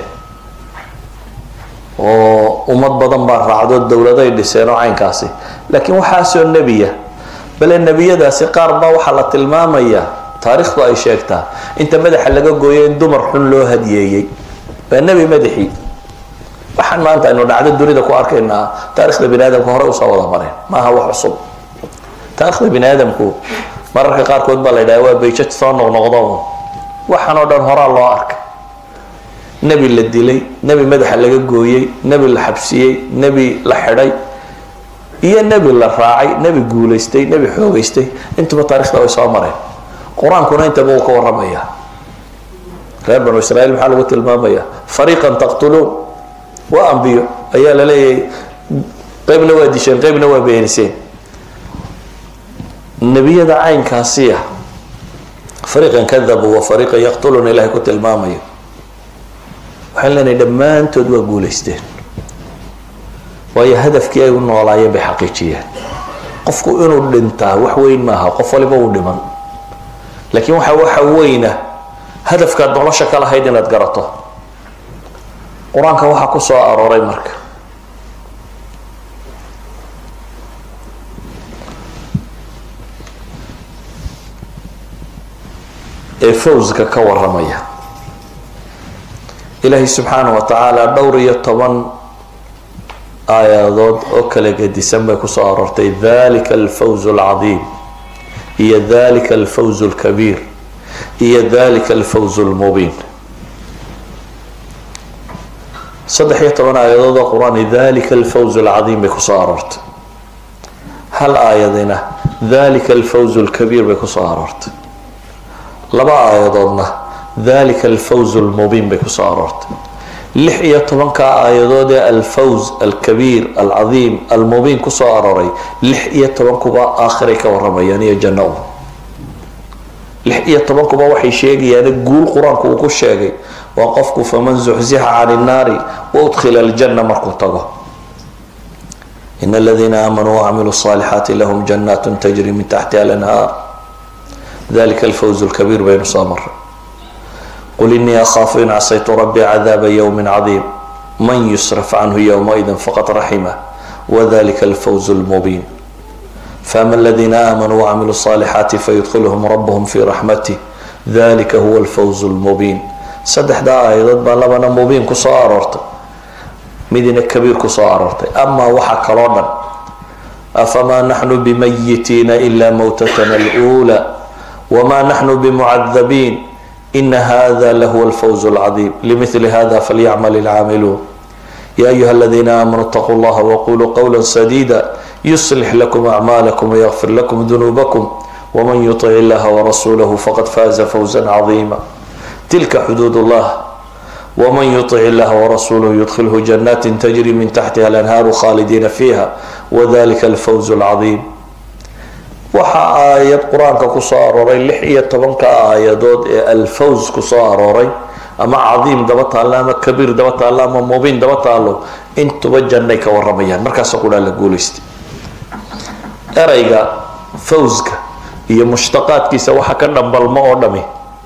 A: oo ummad badan baa raacdo dowladay dhiseen oo caynkaasi laakiin waxaasoo nebiya bale nebiyadaasi qaar baa waxaa la tilmaamayaa taariikhdu ay sheegtaa inta madaxa laga gooyo in dumar xun loo hadiyeeyey waa nebi madaxii waxaan maanta aynu dhacdo dunida ku arkaynaa taarikhda bini aadamka horey usoo wada mareen maaha wax cusub taarikhda bini aadamku mararka qaarkood baa la yidhaha waa bayjad soo noqnoqdo waxaan oo dhan horaa loo arkay nebi la dilay nebi madaxa laga gooyey nebi la xabsiyey nebi la xidhay iyo nebi la raacay nebi guulaystay nebi xoogaystay intuba taarikhda way soo mareen qur-aankuna intaba uu ka waramaya reer banu israiil maxaa lagu tilmaamaya fariiqan taqtuluun waa ambiyo ayaa la leeyahay qeybna waa disheen qeybna waa beeniseen nebiyada caynkaasiya fariiqan kadabu wa fariiqan yaqtuluun ilahay ku tilmaamayo waxaan leenahay dhammaantood waa guulaysteen waayo hadafkii ay u noolaayeen bay xaqiijiyeen qofku inuu dhintaa wax weyn maaha qof waliba uu dhiman laakiin waxa waxa weyna hadafkaad nolosha ka lahayd inaad garato qur-aanka waxaa ku soo arooray marka ee fawska ka waramaya ilaahay subxaana wa tacaala dhowr iyo toban aayadood oo kala gedisan bay kusoo aroortay dalika alfawz alcadiim iyo dalika alfawz alkabiir iyo dalika alfawz almubiin saddex iyo toban aayadood oo qur-aan dalika alfawz alcadiim bay kusoo aroortay hal aayadina dalika alfawz alkabiir bay kusoo aroortay laba aayadoodna dalika alfawz almubiin bay kusoo aroortay lix iyo tobanka aayadood ee alfawz alkabiir alcadiim almubiin kusoo arooray lix iyo tobankuba aakhiray ka waramayaan iyo janno u lix iyo tobankuba waxay sheegayaan guul qur-aanku uu ku sheegay waa qofku faman zuxzixa can innaari waudkhila aljanna markuu tago in aladiina aamanuu wacamiluu الصaalixaati lahum jannaat tajri min taxtiha alanhaar dalika alfawz alkabiir baynu soo maray qul inii akhaafu in casaytu rabbii cadaaba ywmi cadiim man yusraf canhu ywmaidi faqad raximah wadalika alfawz lmubiin faama aladiina aamanuu wacamiluu الصaalixaati fayudkhiluhum rabuhum fi raxmatih dalika huwa alfawz lmubiin saddexdaa aayadood baa labana mubiin kusoo aroortay midina kabiir kusoo aroortay amaa waxa kaloo dhan afamaa naxnu bimayitiina ila mowtatana اlأuulى wma naxnu bimucadabiin ina hada lahuwa alfawz alcadiim limili hada falyacmal ilcaamiluun ya ayuha aladiina aamanuu اtaquu llaha waquluu qowla sadida yuslix lakum acmaalakum wayغfir lakum dunuubakum wman yuطic illaha warasuulahu faqad faaza fawza cadiima tilka xuduud اllah wman yuطic illaha warasuulahu yudkhilhu janati tajri min taxtiha alanhaaru khaalidiina fiiha wadalika alfawz alcadiim waxaa aayad qur-aanka kusoo arooray lix iyo tobanka aayadood ee alfawz kusoo arooray ama cadiim daba taallo ama kabiir daba taallo ama mubiin daba taallo intuba jannay ka waramayaan markaasoo qudhaa la guulaystay erayga fawska iyo mushtaqaadkiisa waxa ka dhambalmo oo dhami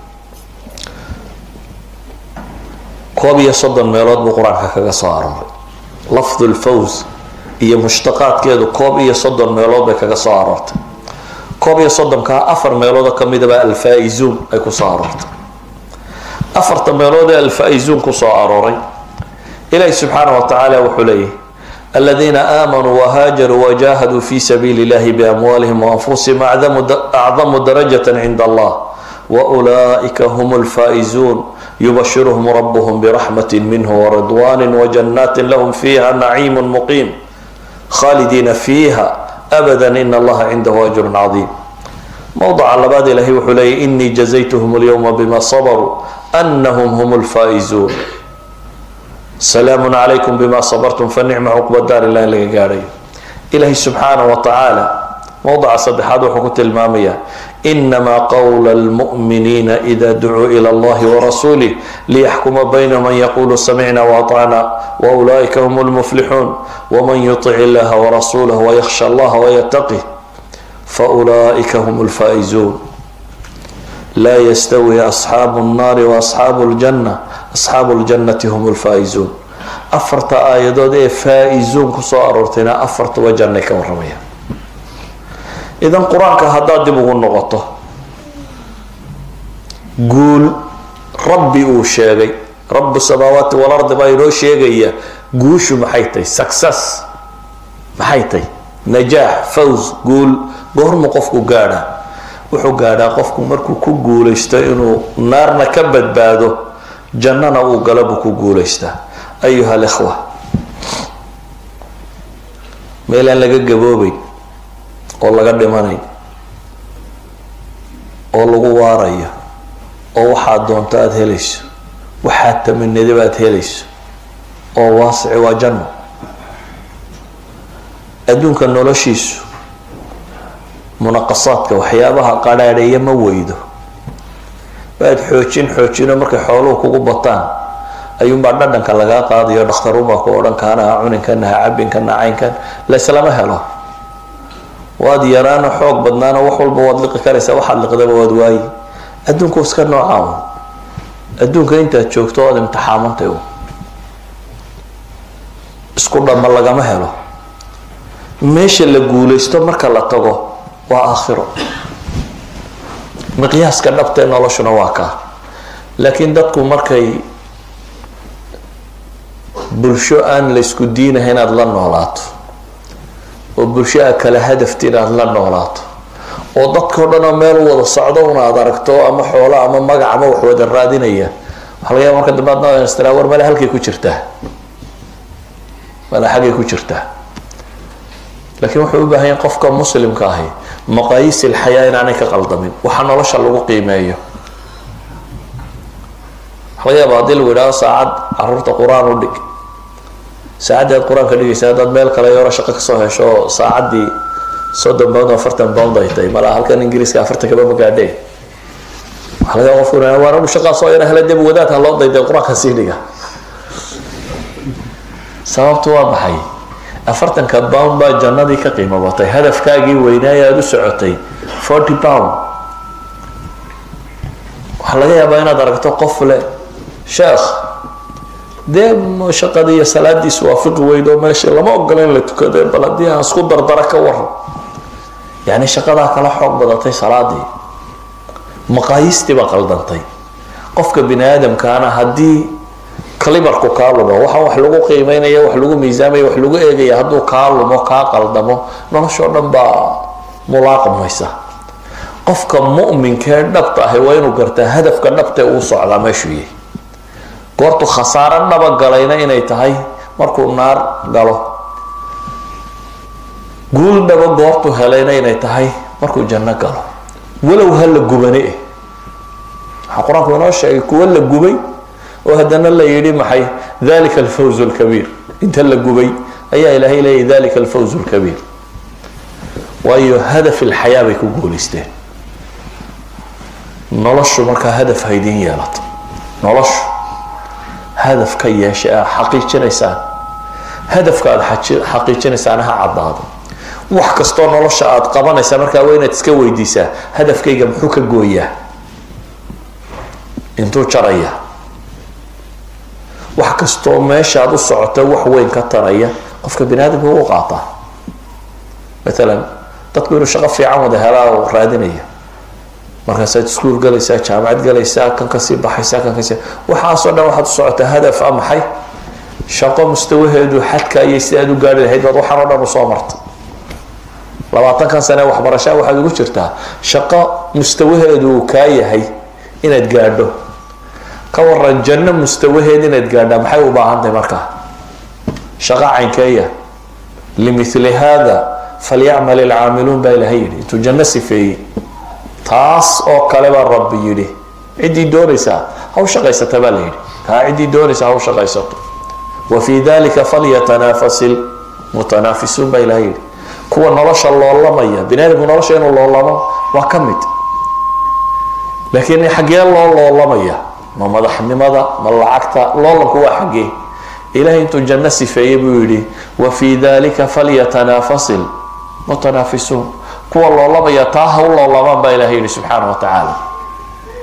A: koob iyo soddon meelood buu qur-aanka kaga soo arooray lafdu lfawz iyo mushtaqaadkeedu koob iyo soddon meelood bay kaga soo aroortay koob iyo soddonkaa afar meeloodoo kamidaba alfaa-izuun ay kusoo aroortay afarta meelood ee alfaa-izuun kusoo arooray ilaahi subxaana wa tacaala wuxuu leeyahy aladiina aamanuu wahaajaruu wajahaduu fi sabiili illahi biamwaalihim waanfusihim acdamu darajata cinda allah waulaa'ika hum lfaa-izuun yubashiruhum rabuhum biraxmati minhu waridwaani wajannati lahum fiiha naciimu muqiim khaalidiina fiiha abada in allaha cindahu ajrun cadiim mowdaca labaad ilahay wuxuu leeyay inii jazaytuhum اlyowma bima sabaruu anahum hum lfaa-izuun salaamu calaykum bima sabartum fanicma cuqba daar ilaa in laga gaadhayo ilahay subxaana wa tacaala mowdaca saddexaad wuxuu ku tilmaamayaa inamaa qowla lmu'miniina ida ducuu ila allahi warasuulih liyaxkuma baynahum an yaquluu samicna waatacna waulaa'ika hum lmuflixuun wman yutic illaha warasuulah wayakhsha allaha wayataqih faulaa'ika hum lfaa-izuun laa yastawi asxaabu nnaari waasxaabu ljanna asxaabu ljannati hum lfaa-izuun afarta aayadood ee faa-izuun kusoo aroortayna afartuba jannay ka waramaya idan qur-aanka haddaad dib ugu noqoto guul rabbi uu sheegay rabu samaawaati walardi baa inoo sheegaya guushu maxay tahay success maxay tahay najaax faws guul goormu qofku gaadhaa wuxuu gaadhaa qofku markuu ku guulaysto inuu naarna ka badbaado jannana uu gala buu ku guulaystaa ayuha alikhwa meel aan laga gaboobeyn oo laga dhimanayn oo lagu waarayo oo waxaad doonto aada helayso waxaad taminadaba aada helayso oo waasici waa janno adduunka noloshiisu munaqasaadka waxyaabaha qadhaadheeya ma weydo waad xoojin xoojino markay xooluhu kugu bataan ayuunbaa dhadhanka lagaa qaadayo dhakhtarunbaa ku odhan kaana ha cuninkan ha cabinkan ha caynkan laislama helo waad yaraano xoog badnaano wax walba waad liqi karaysaa waxaad liqdaba waad waayi adduunku iska noocaa un adduunka intaad joogto oad imtixaamantay un isku dhamma lagama helo meesha la guulaysto marka la tago waa aakhiro miqyaaska dhabtee noloshuna waa kaa laakiin dadku markay bulsho aan la isku diinahay inaad la noolaato oo bulsho aad kala hadafti inaad la noolaato oo dadkao dhan oo meel u wada socdo una aad aragto ama xoolo ama magac ama wax wada raadinaya waxaa laga yaaba marka dambe adna istraa war male halkay ku jirtaa male xaggay ku jirtaa laakiin wuxuu u baahan yahay qofka muslimka ahi maqaayiis ilxayaa inaanay ka qaldamin waxa nolosha lagu qiimeeyo waxa laga yaaba haddii lagu idhahdo saacad caruurta qur-aan u dhig saacaddii aad qur-aanka dhigaysa haddaad meel kale yaro shaqo kasoo hesho oo saacaddii soddon pound afartan pound ay tahay malaa halkan ingiriiska afartan kaba magaadheen waxa laga yaaba qofku inaa waan anu shaqaa soo yara hele dib wadaad ha loo dayday qur-aanka sii dhiga sababtu waa maxay afartanka pound baa jannadii ka qiimo batay hadafkaagii weynaaye aada u socotay forty pound waxaa laga yaabaa inaad aragto qof leh sheekh dee shaqadii iyo salaadiis waafiqi weydo meesha lama ogola in la tukado bal haddii aan isku dardara ka waran yani shaqadaa kala xoog badatay salaadii maqaayiistii baa qaldantay qofka bini aadamkaana haddii calibarku kaa lumo waxaan wax lagu qiimeynaya wax lagu miisaamaya wax lagu eegaya hadduu kaa lumo kaa qaldamo noloshoo dhan baa mulaaqmaysa qofka mu'minkee dhabta ahi waa inuu gartaa hadafka dhabtee uu socdaa meeshuu yahay goortu khasaaro dhaba galayna inay tahay markuu naar galo guul dhaba goortu helayna inay tahay markuu janno galo walow ha la gubane eh waxaa qur-aanku inoo sheegay kuwo la gubay oo haddana la yidhi maxay dalika alfawz lkabiir inta la gubay ayaa ilaahay leeyahy dalika alfawz lkabiir waayo hadaf ilxayaa bay ku guulaysteen noloshu markaa hadaf haydin yeelato noloshu hadaf ka yeesha aa xaqiijinaysaan hadafka aada xaqiijinaysaana ha caddaado wax kastoo nolosha aada qabanaysaa markaa waa inaad iska weydiisaa hadafkayga muxuu ka gooyaa intuu jaraya wax kastoo meeshaad u socota wax weyn ka taraya qofka bini aadamka u qaataa maalan dadku inuu shaqo fiican wada helaa oo raadinaya markaasaad iskuol galaysaa jaamacad galaysaa kan kasii baxaysaa kan kasii waxaasoo dhan waxaad u socotaa hadaf a maxay shaqo mustawaheedu xadka iyo si aad u gaari lahayd baad waxaan oo dhan usoo marta labaatankan sane waxbarashaa waxaad ugu jirtaa shaqo mustawaheedu uu kaa yahay inaad gaadho ka waran janno mustawaheed inaad gaadhaa maxay u baahan tahay markaa shaqo caynkeeya limithli hada falyacmal ilcaamiluun baa ilahay yidhi intuu janno sifeeyey taas oo kale baa rabbi yidhi ciddii doonaysaa ha u shaqaysata baa la yidhi kaa ciddii doonaysaa ha u shaqaysato wa fii dalika falyatanaafasil mutanaafisuun baa ilahay yidhi kuwa nolosha loolamaya bini aadamku nolosha inuu loolamo waa ka mid laakiin xaggee loo loolamaya ma madaxnimada ma lacagta loolanku waa xaggee ilahay intuu janno sifeeyey buu yidhi wa fii dalika falyatanaafasil mutanaafisuun kuwa loolamaya taa ha u loolamaan baa ilahay yihi subxaana wa tacaala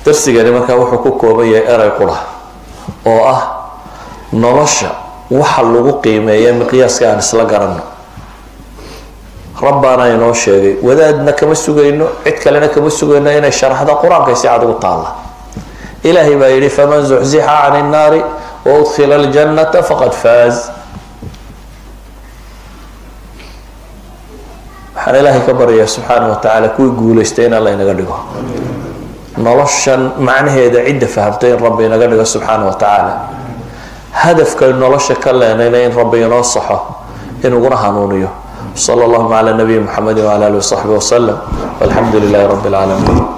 A: darsigani markaa wuxuu ku kooban yahay erey qura oo ah nolosha waxa lagu qiimeeya miqyaaska aan isla garanno rabbaana inoo sheegay wadaadna kama sugayno cid kalena kama sugayno inay sharaxda qur-aankay si cad ugu taalla ilaahay baa yidhi faman zuxzixa can innaari wa udkhila aljannata faqad faaz waxaan ilaahay ka baryayaa subxaana wa tacaala kuwii guulaystay in alla inaga dhigo noloshan macnaheeda cidda fahamtay in rabbi inaga dhigo subxaana wa tacaala hadafkay nolosha ka leenayna in rabbi inoo saxo inuguna hanuuniyo صلى الله على نبي محمد وعلى اله وصحبه وسلم والحمد لله رب العالمين